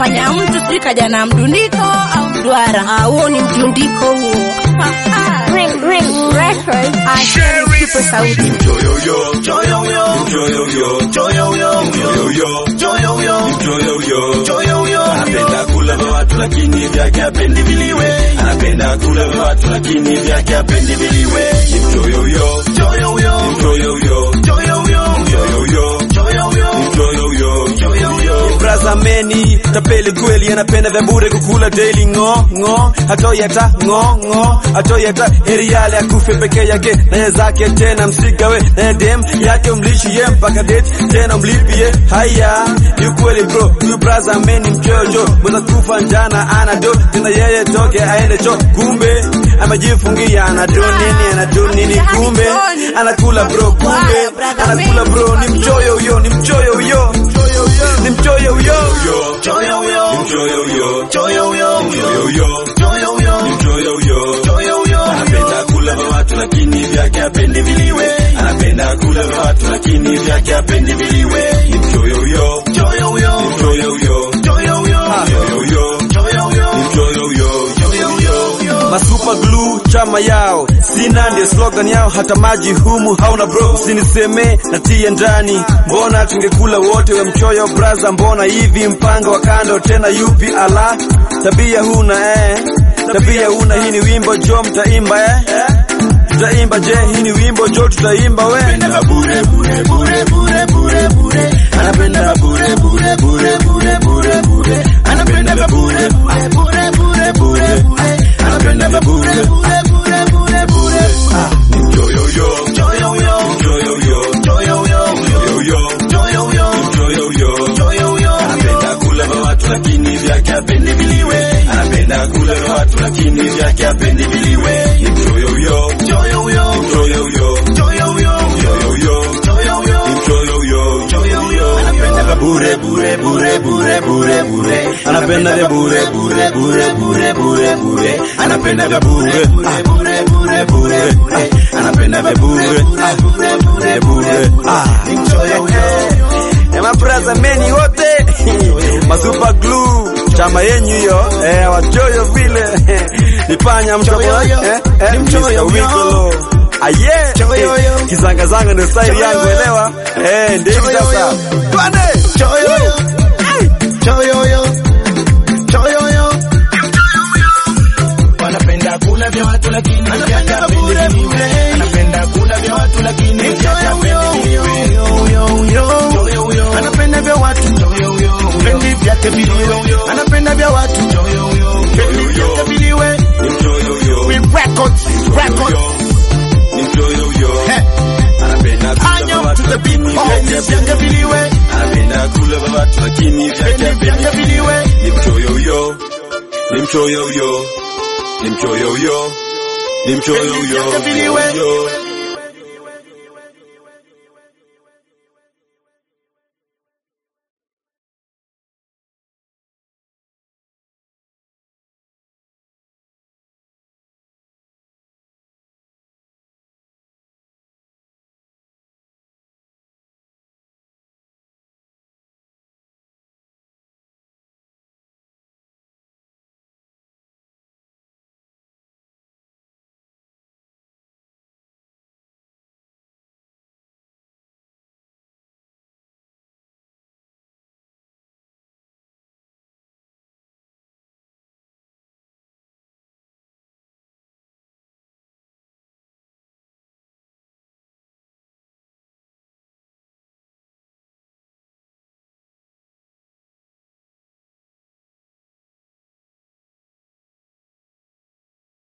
fanya mtu sijui kaja na mdundiko au mduara. Ah, huo ni mtundiko huo. Ring Ring Records. Tupe sauti. Anapenda kula vya watu lakini vyake hapendi viliwe. Anapenda kula vya watu lakini vyake hapendi viliwe. Ni mchoyoyo, ni mchoyoyo, mchoyoyo, mchoyoyo. Braza meni tapeli kweli, anapenda vya bure kukula daily ngo ngo, hatoi hata ngo ngo, hatoi hata heri yale akufe peke yake naye zake tena msigawe naye dem yake umlishie mpaka date tena mlipie. Haya ni ukweli bro, huyu braza meni mchojo, mweza kufa njana anado tena yeye toke aende cho, kumbe amejifungia anado nini anado nini, kumbe anakula bro, kumbe anakula bro, ni mchoyo huyo, ni mchoyo huyo, ni mchoyo huyo, ni mchoyo huyo, ni mchoyo huyo, anapenda kula vya watu lakini vyake hapendi viliwe, anapenda kula vya watu lakini vyake hapendi viliwe, ni mchoyo huyo, ni mchoyo huyo, ni mchoyo huyo, ni mchoyo huyo. Masuper glue chama yao sina ndio slogan yao, hata maji humu hauna bro, usiniseme natie ndani, mbona tungekula wote, we mchoyo braza, mbona hivi mpango wa kando tena yupi? Ala, tabia huna eh, tabia huna. Hii ni wimbo jo, mtaimba eh, tutaimba je? Hii ni wimbo jo, tutaimba we. Anapenda bure bure bure bure bure bure, anapenda bure bure bure bure bure bure, anapenda bure bure bure bure bure bure, anapenda bure bure bure bure bure. Ah, ni mchoyo yo, mchoyo yo, mchoyo yo, mchoyo yo, mchoyo yo, mchoyo yo, mchoyo yo, mchoyo yo. Anapenda kula vya watu lakini vyake hapendi viliwe, anapenda kula vya watu lakini vyake hapendi viliwe. Ni mchoyo yo, mchoyo yo, mchoyo yo, mchoyo yo, mchoyo yo, mchoyo yo, ni mchoyo yo, mchoyo yo. Anapenda vya bure bure bure bure bure bure, anapenda vya bure bure bure bure bure bure, anapenda vya bure bure bure bure bure bure, anapenda vya bure bure bure bure. Ah, ni mchoyo yo. Ema braza meni wote masuper glue chama yenyu hiyo eh, wachoyo vile nipanya mchoyo eh, eh, ni mchoyo wikolo aye eh, kizangazanga ndio style yangu elewa eh, ndio hivi sasa twende choyo choyo choyo Anapenda kula vya watu lakini vyake hapendi viliwe. Anapenda kula vya watu lakini vyake hapendi viliwe. Mchoyo huyo. Anapenda vya watu pendi vyake viliwe. Anapenda vya watu pendi vyake viliwe. ni mchoyo yo We records, records. ni mchoyo yo Hey. anapenda kula vya Anyo watu to the beat, lakini pendi vyake vyake viliwe. anapenda kula vya watu lakini vyake Pendi vyake hapendi viliwe. ni mchoyo huyo, ni mchoyo huyo, ni mchoyo huyo, ni mchoyo huyo, Pendi vyake viliwe. huyo.